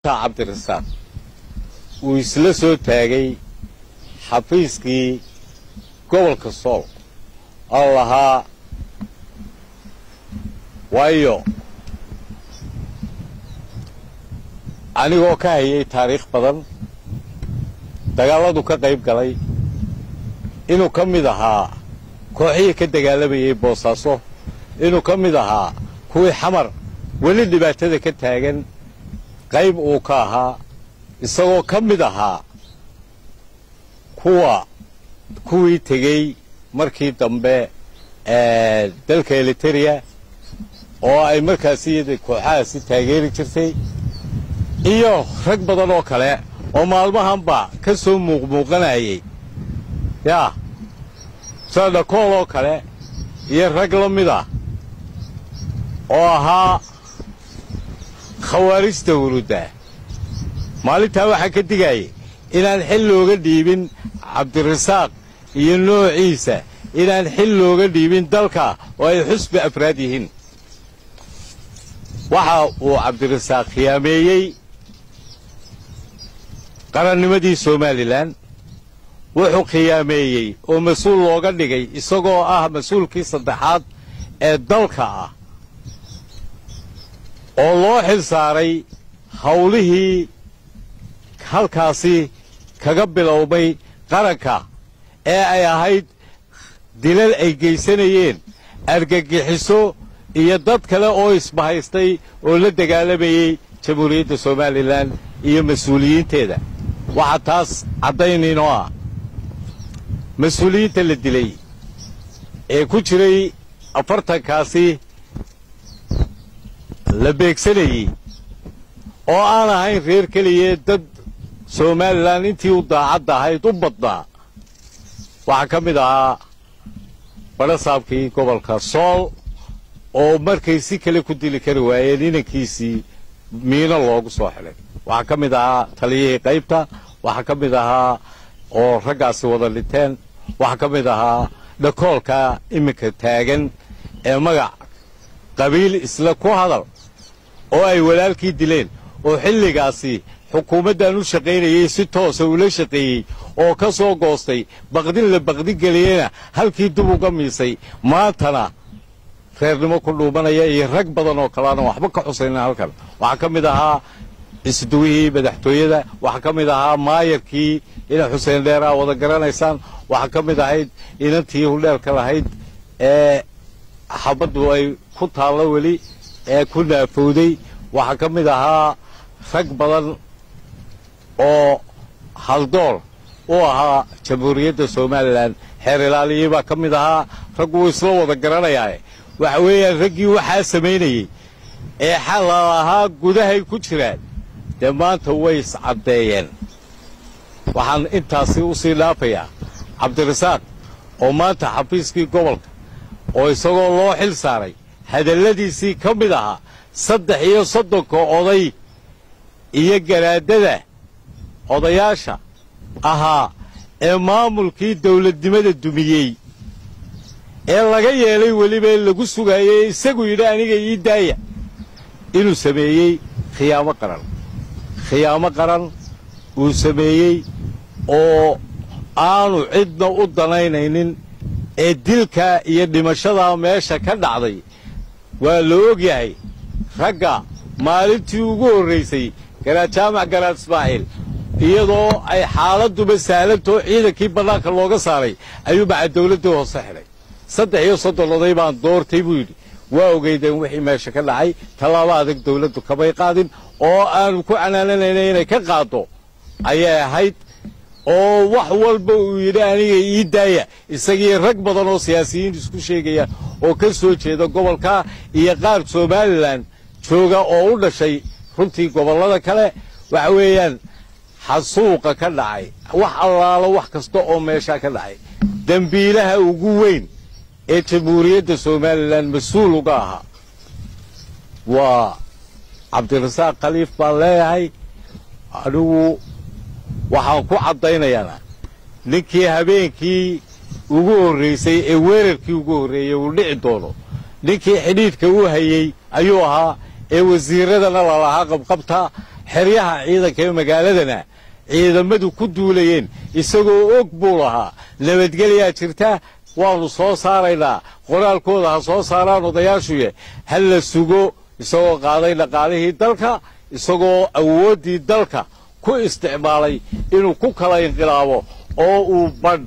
maanta cabdirasaaq uu isla soo taagay xafiiskii gobolka sool oo lahaa waayo anigoo ka hayay taariikh badan dagaalladu ka qayb galay inuu ka mid ahaa kooxihii ka dagaalamayay boosaaso inuu ka mid ahaa kuwii xamar weli dhibaatada ka taagan qayb uu ka ahaa isagoo ka mid ahaa kuwa kuwii tegey markii dambe dalka eliteria oo ay markaasi kooxahaasi taageeri jirtay iyo rag badan oo kale oo maalmahanba ka soo muuqmuuqanayay yaa sida dhakool oo kale iyo rag la mid ah oo ahaa khawaarijta hurudda maalintaa waxaa ka digayay inaan xil looga dhiibin cabdirasaaq iyo noociisa inaan xil looga dhiibin dalka oo ay xusbi afraad yihiin waxa uu cabdirasaaq khiyaameeyey qarannimadii somalilan wuxuu khiyaameeyey oo mas-uul looga dhigay isagoo ah mas-uulkii saddexaad ee dalka ah oo loo xil saaray hawlihii halkaasi kaga bilowmay qaranka ee ay ahayd dilal ay geysanayeen argagixiso iyo dad kale oo isbahaystay oo la dagaalamayey jamhuuriyadda somalilan iyo mas-uuliyiinteeda waxaa taas caddaynaynoo ah mas-uuliyiinta la dilay ee ku jiray afartankaasi la beegsanayey oo aan ahayn reer keliya dad somalilan intii u daacadda ahayd u badnaa waxaa ka mid ahaa badhasaabkii gobolka sool oo markay si kale ku dili kari waayeen inankiisii miino loogu soo xidhay waxaa ka mid ahaa taliyihii qaybta waxaa ka mid ahaa oo raggaasi wada dhinteen waxaa ka mid ahaa dhakoolka iminka taagan ee magac qabiil isla ku hadal oo ay walaalkii dileen oo xilligaasi xukuumaddan u shaqaynayey si toosa ula shaqeeyey oo ka soo goostay baqdin la baqdin geliyena halkii dib uga miisay maantana reernimo ku dhuumanaya iyo rag badan oo kaleana waxba ka xusayna halkan waxaa ka mid ahaa isduwihii madaxtooyada waxaa ka mid ahaa maayarkii ina xuseen dheeraa wada garanaysaan waxaa ka mid ahayd inantii hudheelka lahayd ee xabaddu ay ku taallo weli ee ku naafowday waxaa ka mid ahaa rag badan oo haldool u ahaa jamhuuriyadda somalilan xeer ilaaliyii baa ka mid ahaa rag wuu isla wada garanayaae waxa weeyaan raggii waxaa samaynayey ee xalal ahaa gudahay ku jiraan dee maanta way iscaddeeyeen waxaan intaasi u sii dhaafayaa cabdirasaaq oo maanta xafiiskii gobolka oo isagoo loo xil saaray hadalladiisii ka mid ahaa saddex iyo soddonka oday iyo garaadada odayaasha ahaa ee maamulkii dawladnimada dumiyey ee laga yeelay weliba lagu sugaayey isagu yidhi aniga ii daaya inuu sameeyey khiyaamo qaran khiyaamo qaran uu sameeyey oo aanu cidna u danaynaynin ee dilkaa iyo dhimashadaa meesha ka dhacday waa la og yahay ragga maalintii ugu horraysay garaad jaamac garaad ismaaciil iyadoo ay xaaladduba sahlantoo ciidankii bannaanka looga saaray ayuu maca dawladdii hoose xidhay saddex iyo soddon oday baan doortay buu yidhi waa ogeydeen wixii meesha ka dhacay tallaabo adag dawladdu kamay qaadin oo aanu ku canaananayna inay ka qaaddo ayay ahayd oo wax walba uu yidhi aniga ii daaya isagii rag badan oo siyaasiyiin isku sheegaya oo ka soo jeeda gobolka iyo qaar somalilan jooga oo u dhashay runtii gobollada kale waxa weeyaan xasuuqa ka dhacay wax allaalo wax kasta oo meeshaa ka dhacay dembiilaha ugu weyn ee jamhuuriyadda somalilan mas-uul uga ahaa waa cabdirasaaq khaliif baan leeyahay anigu waxaan ku caddaynayaana ninkii habeenkii ugu horraysay ee weerarkii ugu horreeyey uu dhici doono ninkii xidhiidhka u hayey ayuu ahaa ee wasiiradana lalahaa qabqabta xeryaha ciidanka ee magaaladana ciidamadu ku duulayeen isagoo og buu lahaa nabadgelyaa jirta waannu soo saaraynaa qoraalkooda ha soo saaraan odayaashuye ha la sugo isagoo qaaday dhaqaalihii dalka isagoo awooddii dalka ku isticmaalay inuu ku kala inqilaabo oo uu badh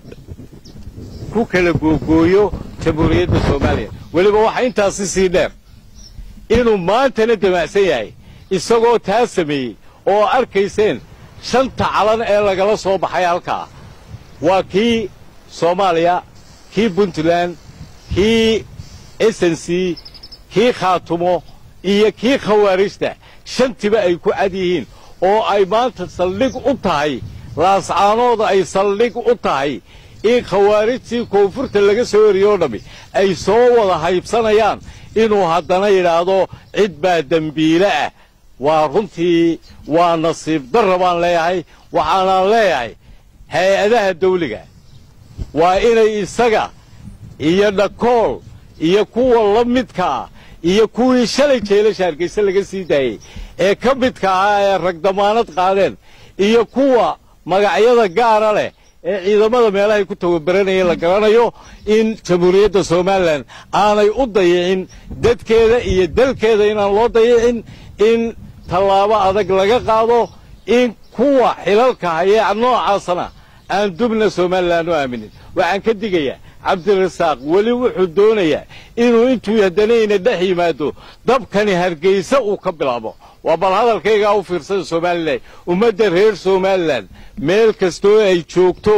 ku kala googooyo jamhuuriyadda soomaaliya weliba waxaa intaasi sii dheer inuu maantana damacsan yahay isagoo taa sameeyey oo arkayseen shanta calan ee lagala soo baxay halkaa waa kii soomaaliya kii puntland kii snc kii khaatumo iyo kii khawaarijta shantiba ay ku cad yihiin oo ay maanta saldhig u tahay laascaanooda ay saldhig u tahay in khawaarijtii koonfurta laga soo eriyoo dhammi ay soo wada haybsanayaan inuu haddana yidhaahdo cid baa dembiile ah waa runtii waa nasiib darra baan leeyahay waxaanaan leeyahay hay-adaha dawliga waa inay isaga iyo dhakool iyo kuwa la midkaa iyo kuwii shalay jeelasha hargayse laga sii daayey ee ka midka ahaa ee rag damaanad qaadeen iyo kuwa magacyada gaara leh ee ciidamada meelahay ku tababaranayeen la garanayo in jamhuuriyadda somalilan aanay u dayicin dadkeeda iyo dalkeeda inaan loo dayicin in tallaabo adag laga qaado in kuwa xilalka hayee noocaasana aan dubna somalilan u aaminin waxaan ka digayaa cabdirasaaq weli wuxuu doonayaa inuu intuu haddanayna dhex yimaado dabkani hargayse uu ka bilaabo waa bal hadalkaygaa u fiirsada somalilan ummadda reer somalilan meel kastoo ay joogto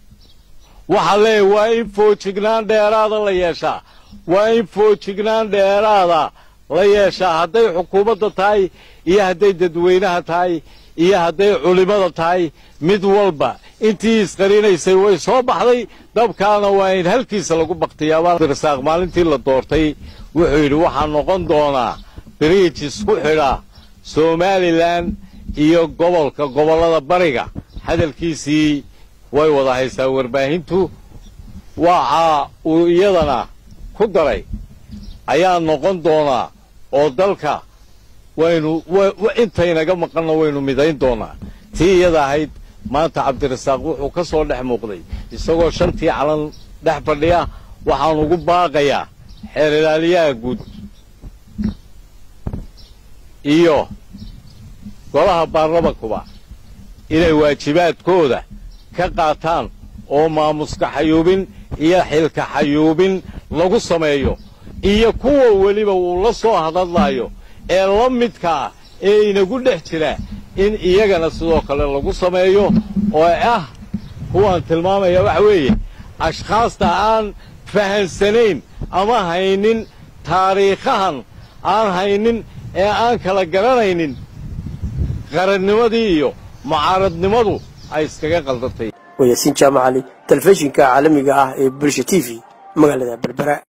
waxaa leeyahy waa in foojignaan dheeraada la yeeshaa waa in foojignaan dheeraada la yeeshaa hadday xukuumadda tahay iyo hadday dadweynaha tahay iyo hadday culimmada tahay mid walba intii isqarinaysay way soo baxday dabkaana waa in halkiisa lagu baktiyaabarasaaq maalintii la doortay wuxuu yidhi waxaa noqon doonaa biriij isku xidha somalilan iyo gobolka gobollada bariga hadalkiisii way wada haysaa warbaahintu waxa uu iyadana ku daray ayaa noqon doonaa oo dalka waynu intaynaga maqanna waynu midayn doonaa tii iyada ahayd maanta cabdirasaaq wuxuu ka soo dhex muuqday isagoo shantii calan dhex fadhiya waxaan ugu baaqayaa xeer ilaaliyaha guud iyo golaha baarlamankuba inay waajibaadkooda ka qaataan oo maamuska xayuubin iyo xilka xayuubin lagu sameeyo iyo kuwa weliba uu la soo hadadlaayo ee la midka ah ee inagu dhex jira in iyagana sidoo kale lagu sameeyo oo ah kuwaan tilmaamaya waxa weeye ashkhaasta aan fahansanayn ama haynin taariikhahan aan haynin ee aan kala garanaynin qarannimadii iyo mucaaradnimadu ay iskaga qaldatay wayaasiin jaamacali telefishinka caalamiga ah ee bulsha t v magaalada berbera